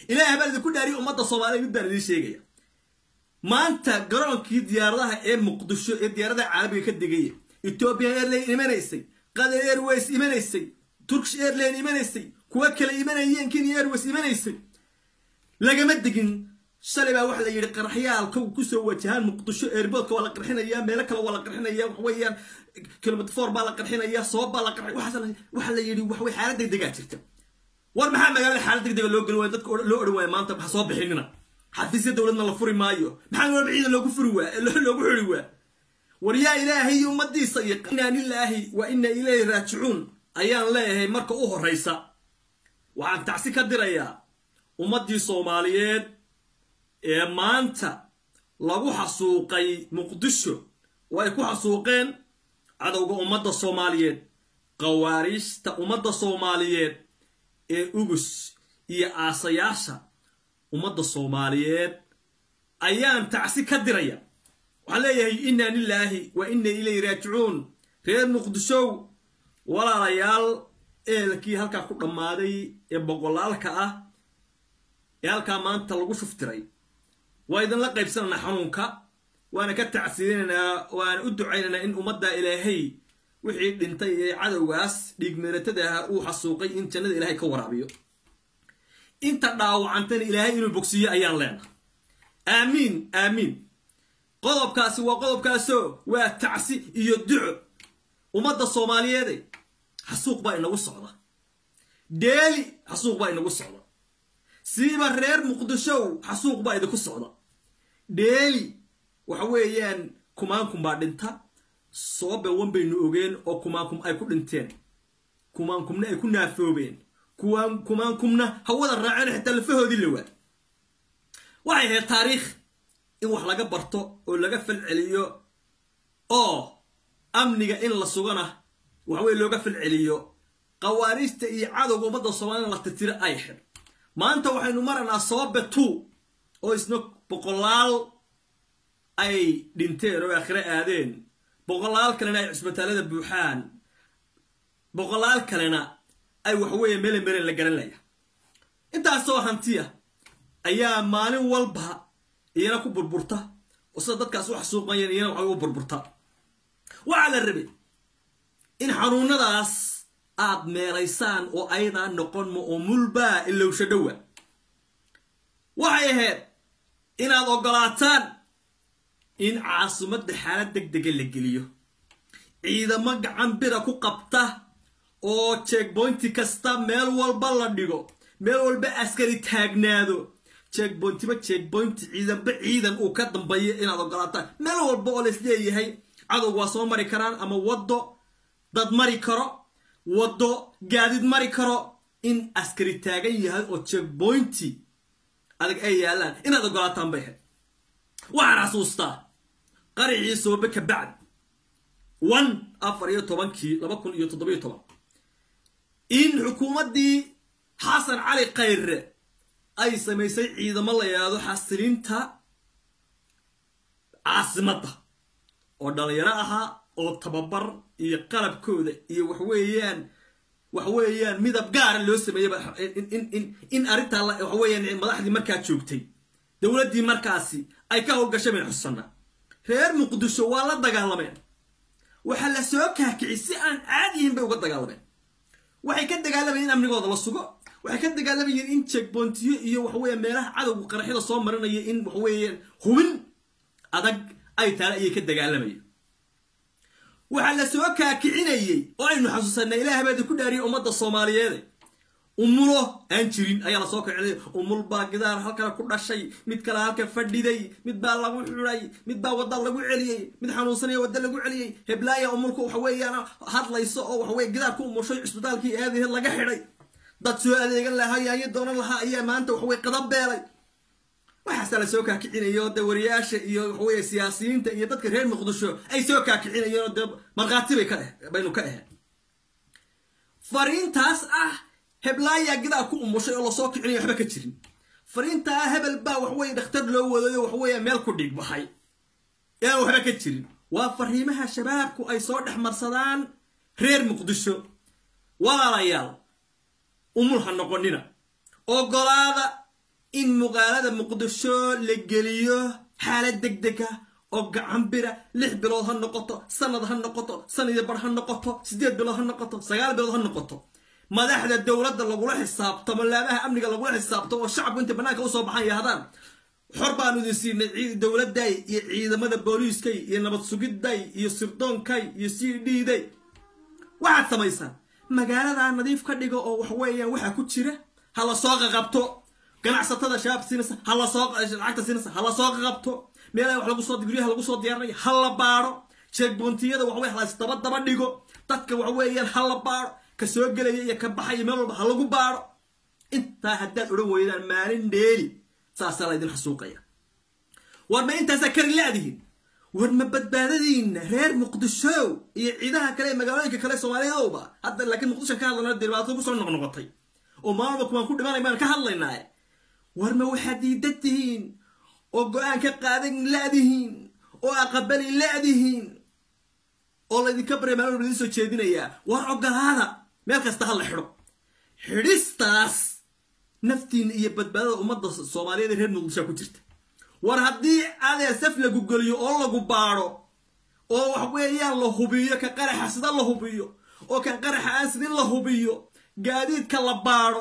ilaahay baa idinku dhaariya ummadda soomaaliya mid baan idiin sheegaya maanta garoonkii diyaaradaha ee muqdisho ee diyaaradaha caalamiga ka degaya ethiopian airline imanaysay qatar airways imanaysay turkish airline imanaysay kuwa kale imanayeen kenya airways imanaysay lagama degin shalay baa waxa la yidhi qaraxyaalka kusoo wajahaan muqdisho airboodka waa la qarxinayaa meelo kale waa la qarxinaya waxa weeyaan kilomitr four baa la qarxinayaa sabab baa la qarxay waxa la yidhi waxway xaalad degdegaa jirta war maxaa magaalada xaalad degdega loo geli waaya dadka loo odhan waaya maanta waxa soo bixinina xafiisya dowladna la furi maayo maxaa walba ciidan loogu furi waa loogu xuri waa war yaa ilaahay iyo ummadiisa iyo inaa lilaahi wa ina ilayhi raajicuun ayaan leeyahay marka u horraysa waxaan tacsi ka dirayaa ummaddii soomaaliyeed ee maanta lagu xasuuqay muqdisho oo ay ku xasuuqeen cadowga ummadda soomaaliyeed qawaariijta ummadda soomaaliyeed ee ugus iyo aasayaasha ummadda soomaaliyeed ayaan tacsi ka diraya waxaan leeyahay inna lilaahi wa inna ilayhi raajicuun reer muqdishow walaalayaal eelkii halkaa ku dhammaaday ee boqolaalka ah ee halkaa maanta lagu shuftiray waa idinla qaybsanaynaa xanuunka waana ka tacsiinaynaa waana u ducaynaynaa in ummadda ilaahay wixii dhintay ee cadowgaas dhiigmeeratada ah uu xasuuqay in jannada ilaahay ka waraabiyo inta dhaawacantana ilaahay inuu bogsiiyo ayaan leenahay aamiin aamiin qodobkaasi waa qodobkaasoo waa tacsi iyo duco ummadda soomaaliyeede xasuuq baa inagu socda deeli xasuuq baa inagu socda siiba reer muqdishow xasuuq baa idinku socda deeli waxa weeyaan kumaankum baa dhinta soobe wan baynu ogeen oo kumaankum ay ku dhinteen kumaankumna ay ku naafoobeen kumaankumna hawada raaceen xitaa lafahoodii la waa waxay ahayd taariikh in wax laga barto oo laga falceliyo oo amniga in la sugana waxweye looga falceliyo qawaariijta iyo cadowga ummadda soomaalida la tirtiro ay ahayd maanta waxaynu maraynaa soobe two oo isna boqolaal ay dhinteen oo aakhire aadeen boqolaal kalena ay cisbitaalada buuxaan boqolaal kalena ay waxweeye mele melen la garanaya intaasoo hantiya ayaa maalin walba iyana ku burburta oo sida dadkaas u xasuuqayeen iyana waxay u burburta waxaa la rabay in xanuunadaas aad meelaysaan oo aydaa noqon ma oo mulbaa ilowsha dhowa waxay ahayd inaad oggolaataan in caasimadda xaalad deg dega la geliyo ciidamo gacan bira ku qabta oo jeegboynti kasta meel walba la dhigo meel walba askari taagnaado jeegboyntiba jeegboynti ciidanba ciidan uu ka dambeeyo inaad oggolaataan meel walba oo lais leeyahay cadowga waa soo mari karaan ama waddo dad mari karo waddo gaadid mari karo in askari taagan yahay oo jeegboynti adag ay yaallaan inaad oggolaataan bay ahayd waxaan xasuustaa qaricii soobe ka bacd one afar iyo tobankii laba kun iyo toddobiyo toban in xukuumaddii xasan cali khayre ay samaysay ciidamo la yidhaahdo xasilinta caasimadda oo dhalinyaro ahaa oo tababar iyo qalabkooda iyo waxweeyaan waxweeyaan midab gaara loo sameeyeyba in arrintaa waxweeyaan madaxdii markaa joogtay dowladdii markaasi ay ka howlgashameen xusanna reer muqdisho waa la dagaalameen waxaa la soo kaakicay si aan caadiyihin bay uga dagaalameen waxay ka dagaalamayeen in amnigooda la sugo waxay ka dagaalamayeen in jeegboontiyo iyo waxaweya meelaha cadowga qaraxyada soo marinaya in waxaweeyaan hubin adag ay taale ayay ka dagaalamayeen waxaa la soo kaakicinayey oo aynu xasuusanay ilaah baadi ku dhaariyay ummadda soomaaliyeede umulo aan jirin ayaa lasoo kacinay umul baa gidaar halkana ku dhashay mid kale halka fadhiday mid baa lagu xiday mid baa wadda lagu celiyey mid xanuunsanaya wadda lagu celiyey heblaaya umulku waxaweeyaan hadlayso oo waxaweye gidaar ku umushay cisbitaalkii aadaheed laga xidhay dad soo adeegan lahaa yaayo doonan lahaa ayaa maanta waxaweye qadab beelay waxaasaa lasoo kaakicinaya oo de wariyaasha iyo waxaweye siyaasiyiinta iyo dadka reer muqdisho ay soo kaakicinayeen oo dee markhaati bay ka eh baynu ka ahayn fariintaas ah heblaayaa gidaa ku umushay oo lasoo kicinaya waxba ka jirin fariintaa hebel baa waxweye dhakhtar loo wadayo waxweeye meel ku dhiig baxay aan waxba ka jirin waa fariimaha shabaabku ay soo dhex marsadaan reer muqdisho walaalayaal umul ha noqonina ogolaada in magaalada muqdisho la geliyo xaalad deg deg ah oo gacan bira lix bilood ha noqoto sanad ha noqoto sanad bar ha noqoto siddeed bilood ha noqoto sagaal bilood ha noqoto madaxda dowladda lagula xisaabtamo laabaha amniga lagula xisaabtamo oo shacabku intay bannaanka usoo baxan yahdaan xor baanu idin siinay dowladday iyo ciidamada booliiskay iyo nabad sugidday iyo sirdoonkay iyo c d day waxaad samaysaan magaaladaa nadiif ka dhigo oo wax weeyaan waxaa ku jira ha la soo qaqabto ganacsatada shabaab siinaysa ha la soo lacagta siinaysa ha la soo qaqabto meelaha wax lagu soo guryaha lagu soo diyaarinaya ha la baaro jeegboontiyada waxwey halaysdaba daba dhigo dadka wax weeyaan ha la baaro ka soo gelaya iyo ka baxaya meel walba ha lagu baaro intaa haddaad odhan weydaan maalin dheeli saasaa laydin xasuuqaya war ma intaasaa kari la-dihin war ma badbaadadiina reer muqdisho iyo ciidaha kale ee magaalooyinka kale soomaaliyadowba hadda laakiin muqdishoan ka hadlayna dhibaato kusoo noqnoqotay oo maalba kuwaan ku dhimanay baan ka hadlaynaa war ma waxaad diidan tihiin oo go-aan ka qaadan la-dihiin oo aqabali la-dihiin oo laydinka barya maalin walba idin soo jeedinayaa war ogolaada meel kasta ha la xidho xidhistaas naftiina iyo badbaadada ummadda soomaaliyeed ee reer muqdishoa ku jirta war haddii adee saf lagu geliyo oo lagu baadho oo wax weeyaan la hubiyo ka qaraxa sida la hubiyo oo kan qaraxa aan sidin la hubiyo gaadiidka la baadho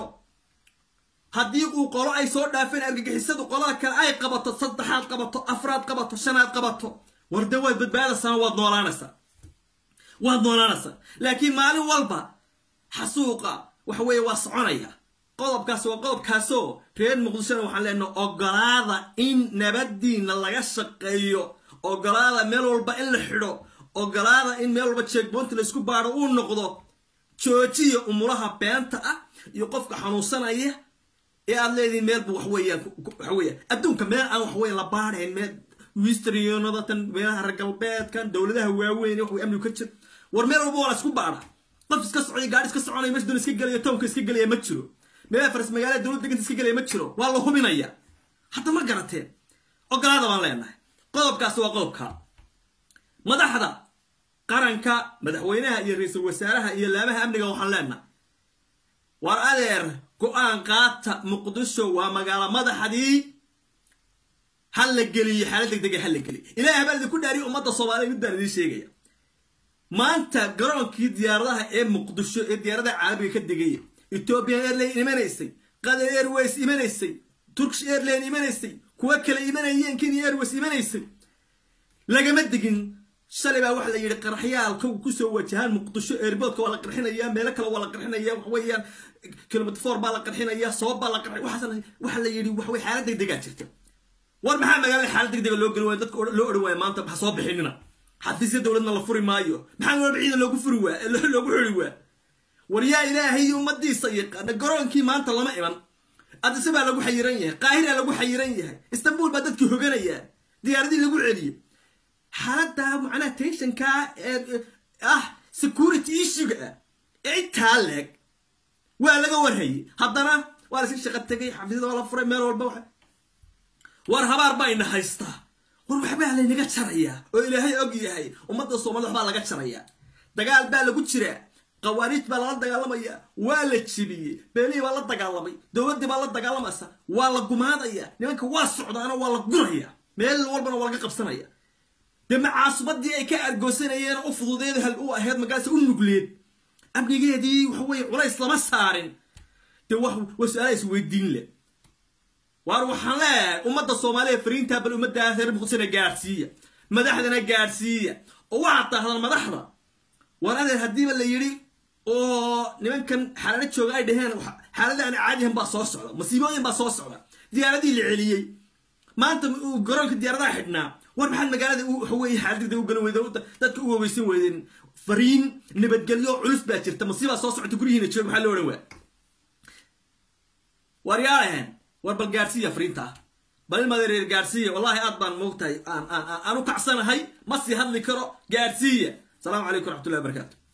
haddii uu qolo ay soo dhaafeen argagixisadu qolada kale ay qabato saddexaad qabato afraad qabato shanaad qabato war dee waad badbaadaysaa waad noolaanaysaa waad noolaanaysaa laakiin maalin walba xasuuqa waxa weeye waa soconaya qodobkaas waa qodobkaasoo reer muqdishona waxaan leenaha ogolaada in nabadiina laga shaqeeyo ogolaada meel walba in la xidho ogolaada in meel walba jeegboonti laysku baadho uu noqdo joojiya umulaha beenta ah iyo qofka xanuunsanaya ee aad leedihin meelba waxweeyaan waxaweeyaan adduunka meel aan waxweya la baadhayn meel wistriyonadatan meelaha reer galbeedkan dowladaha waaweyn wax amnigu ka jir war meel walba waa la isku baadha qof iska socday gaadhi iska soconaya meesha doon iska gelaya townka iska gelaya ma jiro meelaha faras magaalada dowlad deganta iska gelaya ma jiro waa la hubinaya hadda ma garateen ogolaada baan leenahay qodobkaasi waa qodobka madaxda qaranka madaxweynaha iyo ra-iisul wasaaraha iyo laamaha amniga waxaan leenahay war adeer go-aan qaata muqdisho waa magaalo madaxdii ha la geliyo xaalad deg dega ha la geliyo ilahay baa idinku dhaariya ummadda soomaaliya mid baan idiin sheegaya maanta garoonkii diyaaradaha ee muqdisho ee diyaaradaha caalamiga ka degaya ethiopian airline imanaysay qatar airways imanaysay turkish airline imanaysay kuwa kale imanayeen kenya airways imanaysay lagama degin shalay baa waxa la yidhi qaraxyaalka kusoo wajahaan muqdisho airboodka waa la qarxinayaa meelo kale waa la qarxinaya wax weeyaan kilomitr four baa la qarxinaya sabab baa la qarxin waxaas waxa la yidhi wax wey xaalad deg degaa jirta war maxaa magaalada xaalad deg dega loo geli waaya dadka loo odhan waaya maanta ha soo bixinina xafiisya dowladna la furi maayo maxaa walba ciidan loogu furi waa loogu xiri waa war yaa ilaahay ummadiisa yaqaana garoonkii maanta lama iman adise baa lagu xayiran yahay qaahira lagu xayiran yahay istanbul baa dadkii hoganayaa diyaaradii lagu celiyo xaaladda macnaha tensionkaa ee ah security issuega ah ee intaa leeg waa laga warhayay haddana waa la iska shaqa tegay xafiisyada waa la furay meel walba wa war habaar baa ina haystaa war waxbaa laynaga jarayaa oo ilaahay og yahay ummadda soomaalida waxbaa laga jarayaa dagaal baa lagu jiraa qawaaniij baa lala dagaalamaya waa la jibiyey beelihii baa la dagaalamay dowladdii baa la dagaalamaysa waa la gumaadaya nimanka waa socdaana waa la guraya meel walbana waa laga qabsanaya dee macaasumadii ay ka argoosanayeen u fududeed hal u ahayd magaalasa u nugleed amnigeedii waxaweye culays lama saarin dee waa su-aala is weydiin leh waar waxaan leeyahay ummadda soomaaliya fariintaa bal ummaddaa reer muqdishona gaadhsiiya madaxdana gaadhsiiya oo waxaad tahdaan madaxda war adeer haddiiba la yidhi oo nimankan xaalado jooga ay dhaheen xaalada aan caadihan baa soo socda masiibooyin baa soo socda diyaaradii la celiyey maanta garoonka diyaaradaha xidhnaa war maxaad magaalada waxaweye xaaladda u galan weyden dadka u waweysan weydeen fariin nabadgelyo culus baa jirta masiibaa soo socta guryihiina jooga maxaa loo odhan waa war yaalahen war bal gaadhsiiya fariintaa bal ilmadereer gaadhsiiya wallahi aad baan moogtahay aan aan aan u kacsanahay ma sii hadli karo gaadhsiiya السلام عليكم ورحمة الله وبركاته